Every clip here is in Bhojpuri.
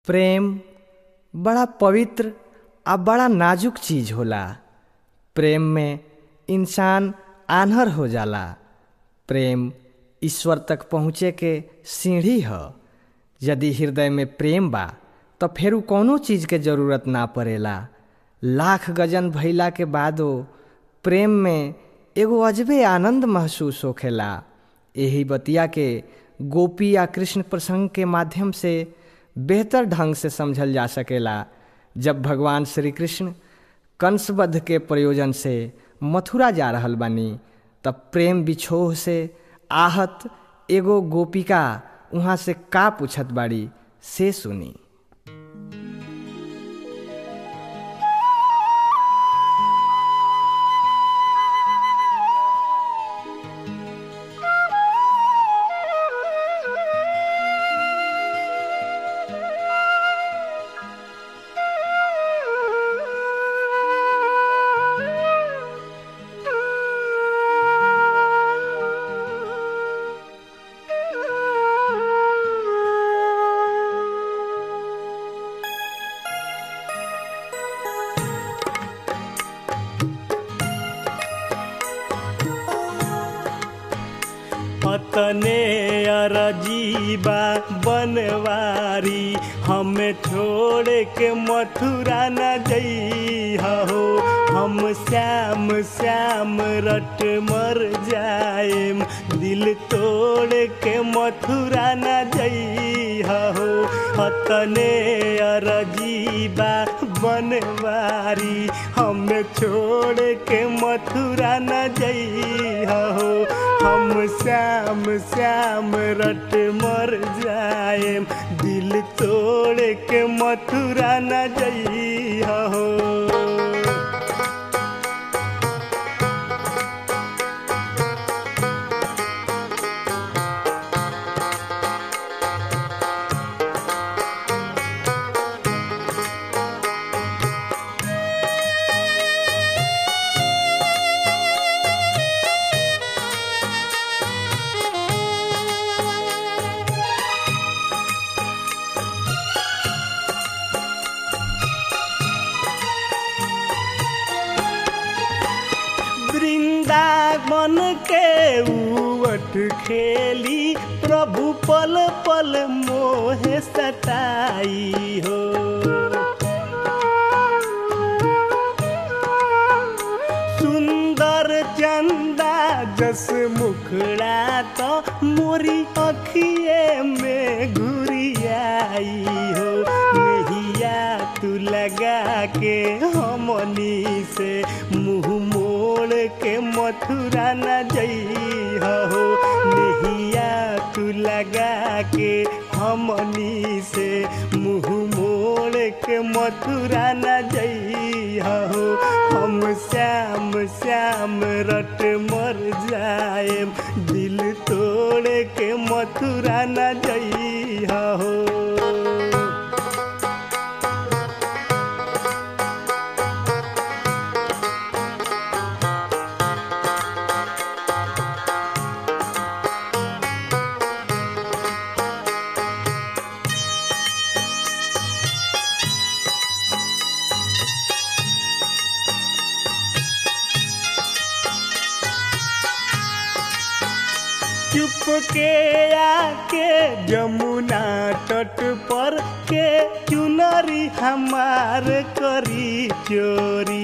प्रेम बड़ा पवित्र आ बड़ा नाजुक चीज होला प्रेम में इंसान आन्हर हो जाला प्रेम ईश्वर तक पहुँचे के सीढ़ी ह यदि हृदय में प्रेम बा त फेरू कौनो चीज के जरूरत ना पड़ेला लाख गजन भइला के बादो प्रेम में एगो अजबे आनंद महसूस होखेला यही बतिया के गोपी या कृष्ण प्रसंग के माध्यम से बेहतर ढंग से समझल जा सकेला जब भगवान श्री कृष्ण कंसवध के प्रयोजन से मथुरा जा रहल बानी तब प्रेम बिछोह से आहत एगो गोपिका उहाँ से का पूछत बाड़ी से सुनी अतने अरजीबा बनवारी हमें छोड़ के मथुरा न जई हो हम श्याम श्याम रट मर जाएम दिल तोड़ के मथुरा न जई हो अतने अरजीबा बनवारी हमें छोड़ के मथुरा न जई हो हम श्याम श्याम रट मर जाए दिल तोड़ के मथुरा न जई हो वृंदावन के उवट खेली प्रभु पल पल मोह सताई हो सुंदर चंदा जस मुखड़ा तो मोरी अखिए में घुरियाई हो नहिया तू लगा के हमनी से मुंह मोड़ के मथुरा न जई हो नहिया तू लगा के हमनी से मुंह मोड़ के मथुरा न जई हो हम श्याम श्याम रट मर जाए दिल तोड़ के मथुरा न जई हो चुप के आके जमुना तट पर के चुनरी हमार करी चोरी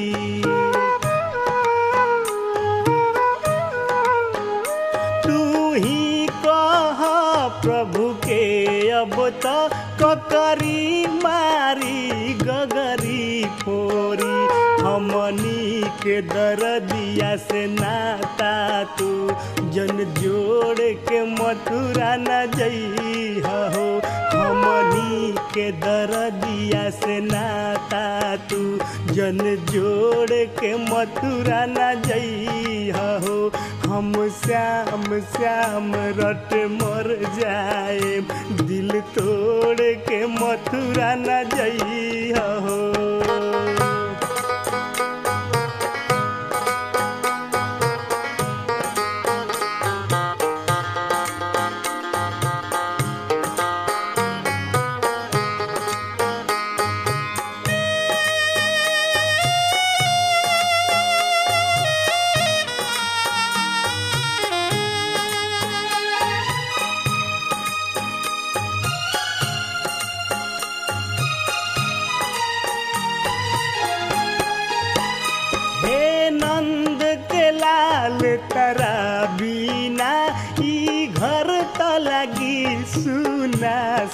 तू ही कह प्रभु के अब तो ककरी मारी गगरी फोरी हमनी के दरदिया से नाता तू जन जोड़ के मथुरा न जई हो हमनी के दरदिया से नाता तू जन जोड़ के मथुरा न जई हो हम श्याम श्याम रट मर जाए दिल तोड़ के मथुरा न जई हो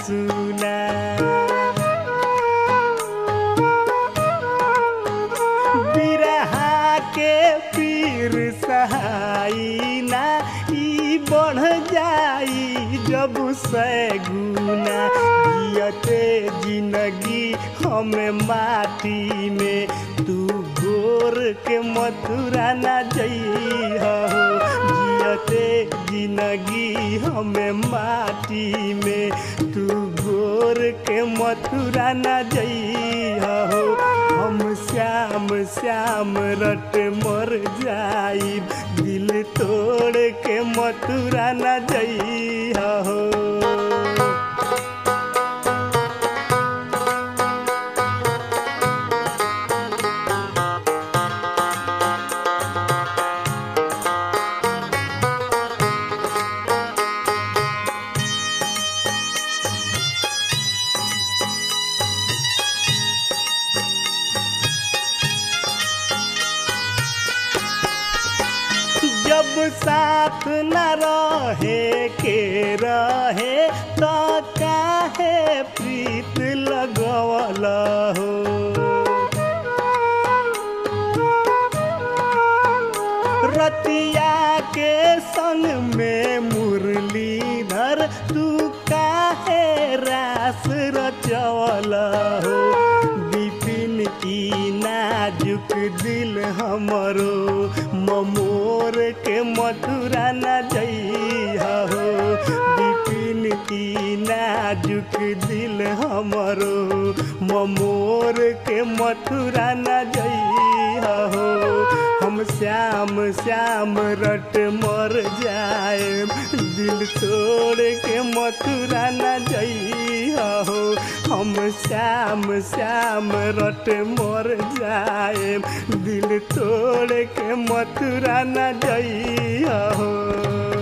सुना बिरहा के पीर सहाई ना ई बढ़ जाई जब सैगुना जियते जिंदगी हमें माटी में तू गोर के मथुरा ना जइहो जियते जिंदगी हमें माटी में तू गोर के मथुरा ना जइहो हम श्याम श्याम रट मर जाई दिल तोड़ के मथुरा न जइहो जब साथ न रहे के रहे तो काहे प्रीत लगवल हो रतिया के संग में मुरलीधर तू काहे रास रचवल हो बिपिन की नाजुक दिल हमरो ममोर के मथुरा न जइहो बिपिन की नाजुक दिल हमरो ममोर के मथुरा न जइहो हम श्याम श्याम रट मर जाए दिल तोड़ के मथुरा न जइहो हम श्याम श्याम रट मर जाए दिल तोड़ के मथुरा न जइहो